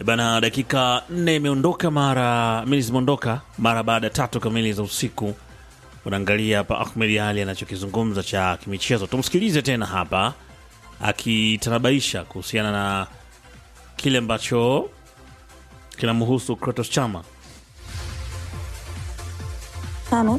Bana, dakika nne imeondoka mara mili zimeondoka mara baada ya tatu kamili za usiku. Unaangalia hapa Ahmed Ali anachokizungumza cha kimichezo, tumsikilize tena hapa akitanabaisha kuhusiana na kile ambacho kinamhusu Kratos Chama. tano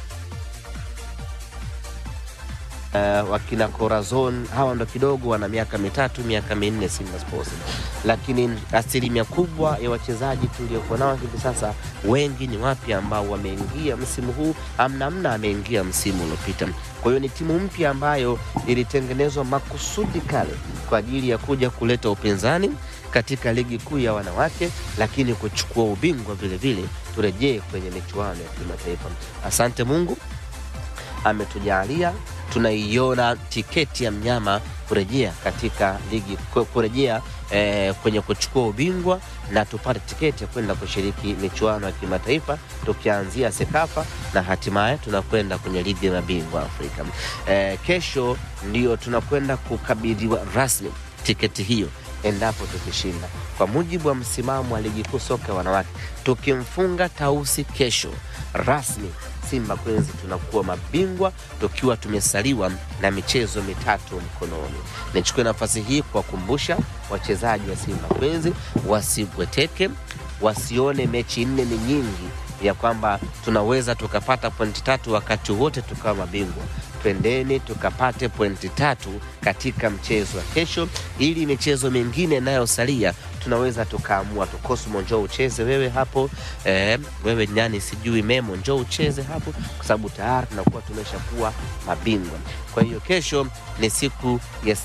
uh, wakina Corazon hawa ndo kidogo wana miaka mitatu miaka minne Simba Sports, lakini asilimia kubwa ya wachezaji tuliokuwa nao hivi sasa wengi ni wapya ambao wameingia msimu huu, amnamna ameingia msimu uliopita. Kwa hiyo ni timu mpya ambayo ilitengenezwa makusudi kale kwa ajili ya kuja kuleta upinzani katika ligi kuu ya wanawake, lakini kuchukua ubingwa vile vile, turejee kwenye michuano ya kimataifa. Asante Mungu ametujalia tunaiona tiketi ya mnyama kurejea katika ligi ku- kurejea eh, kwenye kuchukua ubingwa na tupate tiketi ya kwenda kushiriki michuano ya kimataifa tukianzia Sekafa na hatimaye tunakwenda kwenye ligi ya mabingwa Afrika. Eh, kesho ndio tunakwenda kukabidhiwa rasmi tiketi hiyo endapo tukishinda, kwa mujibu wa msimamo wa ligi kuu soka ya wanawake, tukimfunga Tausi kesho rasmi Simba Queens tunakuwa mabingwa tukiwa tumesaliwa na michezo mitatu mkononi. Nichukue nafasi hii kuwakumbusha wachezaji wa Simba Queens wasibweteke, wasione mechi nne ni nyingi ya kwamba tunaweza tukapata pointi tatu wakati wote tukawa mabingwa. Twendeni tukapate pointi tatu katika mchezo wa kesho, ili michezo mingine inayosalia tunaweza tukaamua tu. Cosmo, njoo ucheze wewe hapo eh, wewe nyani sijui Memo, njoo ucheze hapo, kwa sababu tayari tunakuwa tumeshakuwa mabingwa. Kwa hiyo kesho ni siku ya